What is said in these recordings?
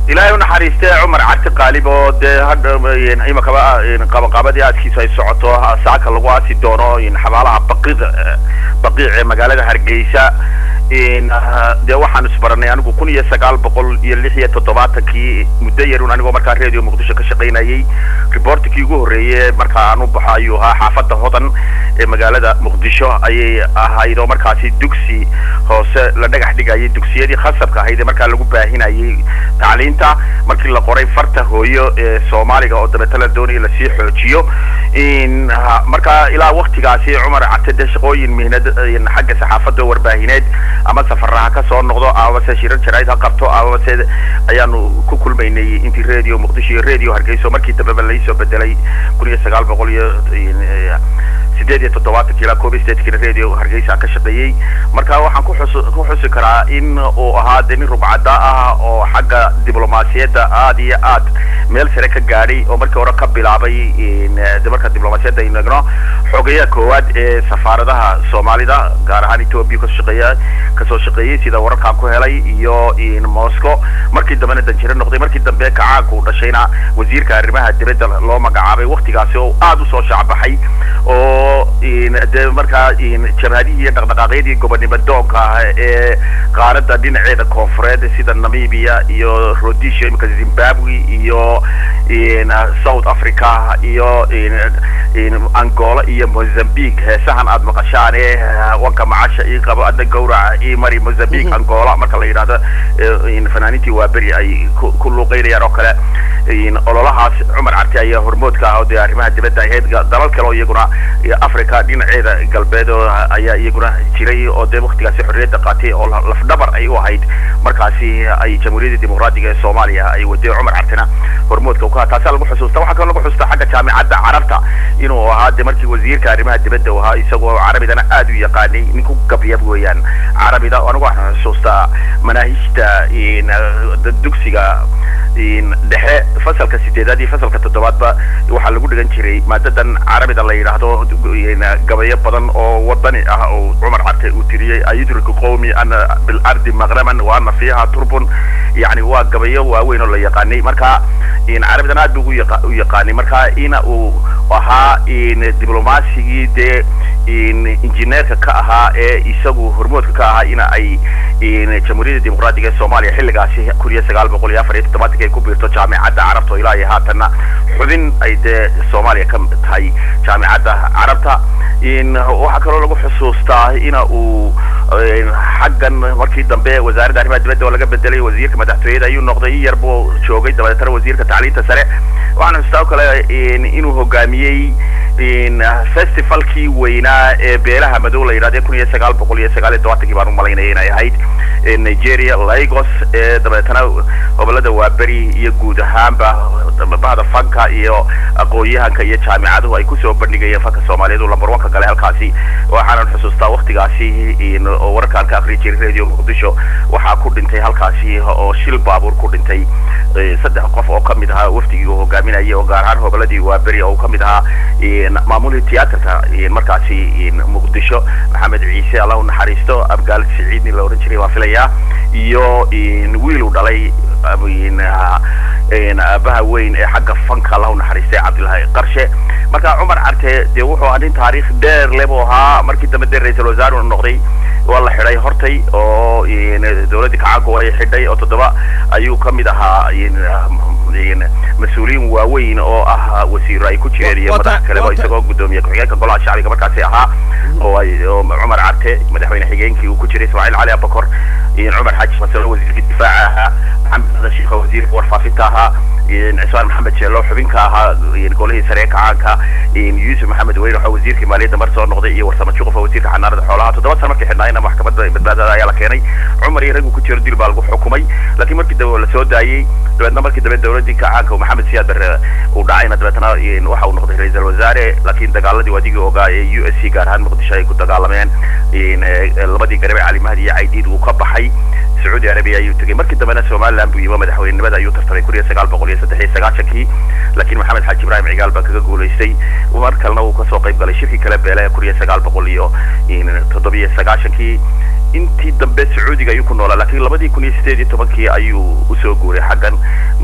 ilaahay u naxariiste cumar cati qaalib oo dee hadha imakaba qabanqaabadii aaskiisu ay socoto saaka lagu aasi doono xabaalaha baqiiq baqiic ee magaalada hargeysa dee waxaan isbaranay anigu kun iyo sagaal boqol iyo lix iyo toddobaatankii muddo yarun anigoo markaa radio muqdisho ka shaqaynayay reportkii ugu horreeye markaa aan u baxo ayuu ahaa xaafadda hodan ee magaalada muqdisho ayay ahayd oo markaasi dugsi hoose la dhagax dhigayay dugsiyadii khasabka ahayd ee markaa lagu baahinayay tacliinta markii la qoray farta hooyo ee soomaaliga oo dabeeta la doonaya lasii xoojiyo markaa ilaa waktigaasi cumar cate dee shaqooyin mihnad xagga saxaafadda warbaahineed ama safaraha ka soo noqdo amase shirar jaraid ha qabto amase ayaanu ku kulmaynay intii radio muqdisho iyo radio hargeyso markii dambeba laisoo bedelay kun iyo sagaal boqol iyo sideed iyo toddobaatankii ilaa koob iyo sideedkina radio hargeysa ka shaqeeyey marka waxaan ku xus ku xusi karaa in uu ahaa de nin rugcada ah oo xagga diblomaasiyadda aada iyo aad meel sare ka gaadhay oo markii hore ka bilaabay de marka diblomaasiyadda aynu egno xogeyaha koowaad ee safaaradaha soomaalida gaar ahaan ethoopia kasoo shaqeeya kasoo shaqeeyey sida wararkaan ku helay iyo moscow markii dambena danjiro noqday markii dambe kacaanku dhashayna wasiirka arrimaha dibadda loo magacaabay waktigaasi oo aada usoo shacbaxay oo de markaa jabhadihii iyo dhaqdhaqaaqyadii gobonimo doonka ah ee qaarada dhinaceeda koonfureed sida namibia iyo rhodesia imika zimbabwe iyo south africa iyo angola iyo mozambique heesahan aada maqashaan ee wanka macasha ii qabo adna gawraca ii mari mozambique angola marka la yidhahdo fanaaniintii waa beri ay ku luuqeynayaan oo kale ololahaas cumar carte ayaa hormoodka ah oo dee arrimaha dibadda ahayd dalal kale oo iyaguna africa dhinaceeda galbeed oo ayaa iyaguna jiray oo dee waktigaasi xorriyadda qaatay oo lafdhabar ay u ahayd markaasi ay jamhuuriyadda dimuqraadiga ee soomaaliya ay waday cumar cartena hormoodka ka taasaa lagu xusuusta waxaa kaloo lagu xusuusta xagga jaamicadda carabta inuu ahaa de markii wasiirka arrimaha dibadda u ahaa isagoo carabidana aad u yaqaanay nin ku gabyab weeyaan carabida anigu waxaan xusuustaa manaahijta dugsiga dhexe fasalka sideedaad iyo fasalka toddobaadba waxaa lagu dhigan jiray maadadan carabida la yidhaahdo gabayo badan oo wadani ah oo cumar carte uu tiriyey ayudriku qowmi ana bilardi maqraman wa ana fiiha turbun yani waa gabayo waaweyn oo la yaqaanay marka carabidan aad bu u yaqaanay marka ina uu ahaa diblomaasigii dee injineerka ka ahaa ee isagu hormoodka ka ahaa ina ay jamhuuriyadda dimuqraadiga ee soomaaliya xilligaasi kun iyo sagaal boqol iyo afar iyo toddobaatankii ay ku biirto jaamicadda carabta oo ilaa iyo haatanna xubin ay dee soomaaliya ka tahay jaamicadda carabta waxaa kaloo lagu xusuustaa ina uu xaggan markii dambe wasaaradda arrimaha dibadda oo laga bedelay wasiirka madaxtooyada ayuu noqday yar buu joogay dabadeetana wasiirka tacliinta sare waxaan xusuustaa oo kale inuu hogaamiyey festivalkii weynaa ee beelaha madow la yidhahde kun iyo sagaal boqol iyo sagaal iyo todobaatankii baan u malaynaya inay ahayd nigeria lagos ee dabeetana gobolada waaberi iyo guud ahaanba bahda fanka iyo aqoon-yahanka iyo jaamicaduhu ay kusoo bandhigayeen fanka soomaaliyeed uu lambar wanka gale halkaasi waxaanan xusuustaa waktigaasi oo wararkaan ka akriyi jiray radio muqdisho waxaa ku dhintay halkaasi oo shil baabuur ku dhintay saddex qof oo kamid ahaa wafdigii uu hogaaminayay oo gaar ahaan hoboladii waaberi oo kamid ahaa maamulii tiyaatarka markaasi muqdisho maxamed ciise allah u naxariisto abgaal siciidni la ohan jiray waa filayaa iyo wiil uu dhalay aabaha weyn ee xagga fanka allah u naxariistay cabdillahi qarshe marka cumar carte dee wuxuu ahaa nin taariikh dheer le buu ahaa markii dambe dee ra-iisul wasaare uu noqday waa la xidhay hortay oo dawladdii kacaanku ay xidhay oo toddoba ayuu kamid ahaa mas-uuliyiin waaweyn oo ah wasiiro ay ku jireen iyo madax kaleba isagoo guddoomiye ku-xigeenka golaha shacbiga markaasi ahaa oo ay oo cumar carte madaxweyne xigeenkii uu ku jiray ismaaciil cali abakor cumar xaaji masalo wasiirka difaaca ahaa maxamed xasan shiikha wasiirka warfaafinta ahaa cismaan maxamed jeelo xubinka ahaa golihii sare ee kacaanka yuusuf maxamed weyne waxaa wasiirkii maaliyadda mar soo noqday iyo warsamo juquf wasiirka xanaanada xoolaha toddoba sana markii xidhnaayna maxkamadda badbaadada ayaa la keenay cumar iyo raggu ku jiro dil baa lagu xukumay laakiin markii dambe la soo daayey dabeedna markii dambe dawladdii kacaanka maxamed siyaad barre uu dhacayna dabeetna waxa uu noqday ra-iisul wasaare laakiin dagaaladii waadigii ogaa ee u s c gaar ahaan muqdisho ay ku dagaalameen labadii garabe cali mahdi iyo caydiid uu ka baxay sacuudi arabiya ayuu tegey markii dambena somaliland buu yimo madaxweynenimada ayuu tartamay kun iyo sagaal boqol iyo saddex iyo sagaashankii laakiin maxamed xaaji ibrahim cigaal baa kaga guulaystay mar kalena uu kasoo qayb galay shirkii kale beele kun iyo sagaal boqol iyo toddobiyo sagaashankii intii dambe sacuudiga ayuu ku noolaa laakiin labadii kun iyo sideed iyo tobankii ayuu usoo guuray xaggan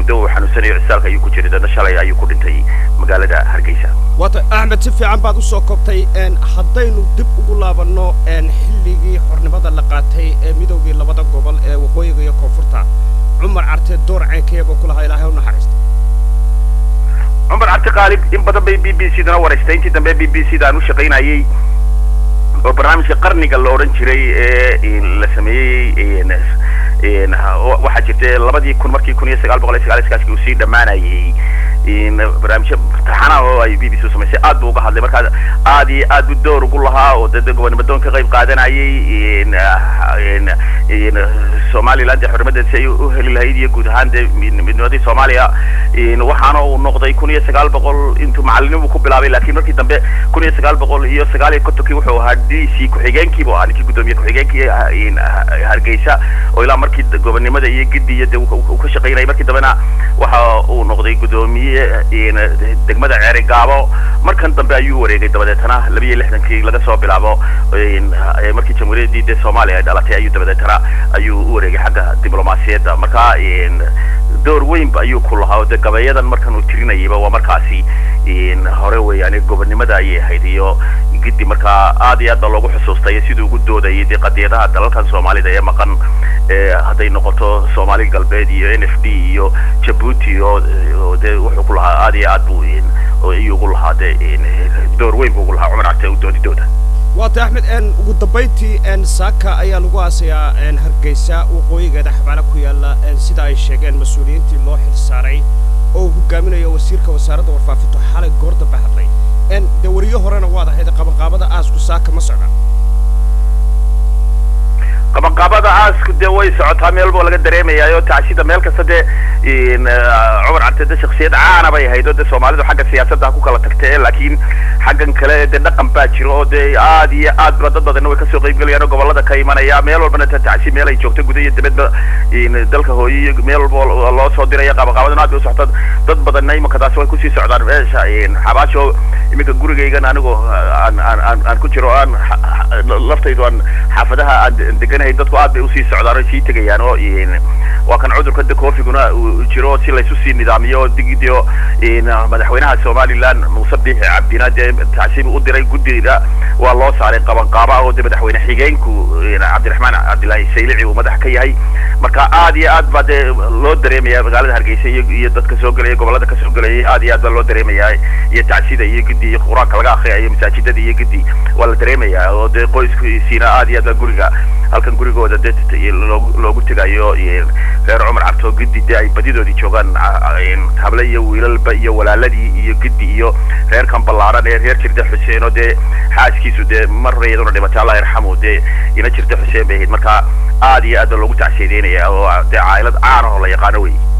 muddo uu xanuunsanayo cisaalka ayuu ku jiray dadna shalay ayuu ku dhintay magaalada hargeysa waata axmed si fiican baad usoo koobtay haddaynu dib ugu laabanno xilligii xornimada la qaatay ee midoogii labada gobol ee waqooyiga iyo koonfurta cumar carte door ceenkeebuu ku lahaa ilaahay u naxariistay cumar carte qaalib in badan bay b b c dana waraystay intii dambe b b c da aan u shaqaynayay oo barnaamijka qarniga la odhan jiray ee la sameeyey waxaa jirta labadii kun markii kun iyo sagaal boqol iyo sagaal iskaaskii uu sii dhammaanayay barnaamijyo taxanaha oo ay b b c u samaysay aad buu uga hadlay markaa aad iyo aad buu door ugu lahaa oo dee gobonimadoon ka qayb qaadanayay somaliland dee xornimadeed si ay u heli lahayd iyo guud ahaan dee midnimadii soomaaliya waxaana uu noqday kun iyo sagaal boqol intuu macalinimu ku bilaabay laakiin markii dambe kun iyo sagaal boqol iyo sagaal iyo kontonkii wuxuu ahaa d c ku-xigeenkii buu ahaa ninkii guddoomiye ku-xigeenkii hargeysa oo ilaa markii gobonnimada iyo gidi iyo de uu ka shaqaynayay markii dambena waxa uu noqday guddoomiye degmada ceeri gaabo markan dambe ayuu wareegay dabadeetana labiyo lixdankii laga soo bilaabo markii jamhuuriyaddii dee soomaaliya ay dhalatay ayuu dabadeetana ayuu u wareegay xagga diblomaasiyadda marka door weynba ayuu ku lahaa oo dee gabayadan markan uu tirinayayba waa markaasi hore weeyaane gobonnimada ayay ahayd iyo gidi markaa aad iyo aad baa loogu xusuustay siduu ugu doodayay dee qadiyadaha dalalkan soomaalida ee maqan hadday noqoto soomaali galbeed iyo n f d iyo jabuuti oo dee wuxuu ku lahaa aad iyo aad buu ayuu ugu lahaa dee door weyn buu ugu lahaa cumar carte doodidooda waata axmed ugu dambayntii saaka ayaa lagu aasayaa hargeysa waqooyigeeda xabaalo ku yaala sida ay sheegeen mas-uuliyiintii loo xil saaray oo uu hogaaminayo wasiirka wasaaradda warfaafintu xalay goor dambe hadlay dee weriyo horena waad ahayd qabanqaabada aasku saaka ma socda qabanqaabada aasku dee way socotaa meel boo laga dareemayaayoo tacsida meel kasta dee cumar carte de shaksiyad caana bay ahayd oo dee soomaalidu xagga siyaasadda ku kala tagtee laakiin xaggan kale dee dhaqan baa jiro oo dee aad iyo aad ba dad badanna way kasoo qaybgelayaan oo gobolada ka imanaya meel walbana tacsi meel ay joogto guda iyo dibadba dalka hooye iyo meel walba loo soo diraya qabanqaabadana aad bay u socota dad badanna imanka taasi way kusii socdaan meesha xabaasho iminka gurigaygan anigoo aan aan aan ku jiro aan laftaydu aan xaafadaha aan deganahay dadku aad bay usii socdaan oo sii tegayaan oo waa kan cudurka de coofiguna uu jiro si laysu sii nidaamiyo oo digidio madaxweynaha somaliland muuse biixi cabdina dee tacsiib u diray guddida waa loo saaray qabanqaaba oo de madaxweyne xigeenku cabdiraxmaan cabdillaahi saylici uu madax ka yahay marka aad iyo aad baa dee loo dareemaya magaalada hargeysa iyo iyo dadka soo gelaya gobolada ka soo gelaya aad iyo aad baa loo dareemaya iyo tacsida iyo gidi iyo qur-aanka laga akriyayo masaajidada iyo gidi waa la dareemaya oo dee qoyskiisiina aad iyo aad baa guriga halkan gurigooda de loogu tegayo reer cumar cabto gidi dee ay badidoodii joogaan hable iyo wiilalba iyo walaaladii iyo gidi iyo reerkan ballaaran ee reer jirda xuseen oo dee xaaskiisu dee mar hore iyaduna dhimatay allah yarxamu dee ina jirda xuseen bay ahayd marka aad iyo aad baa loogu tacsiyadeynaya oo dee caailad caana oo la yaqaano wey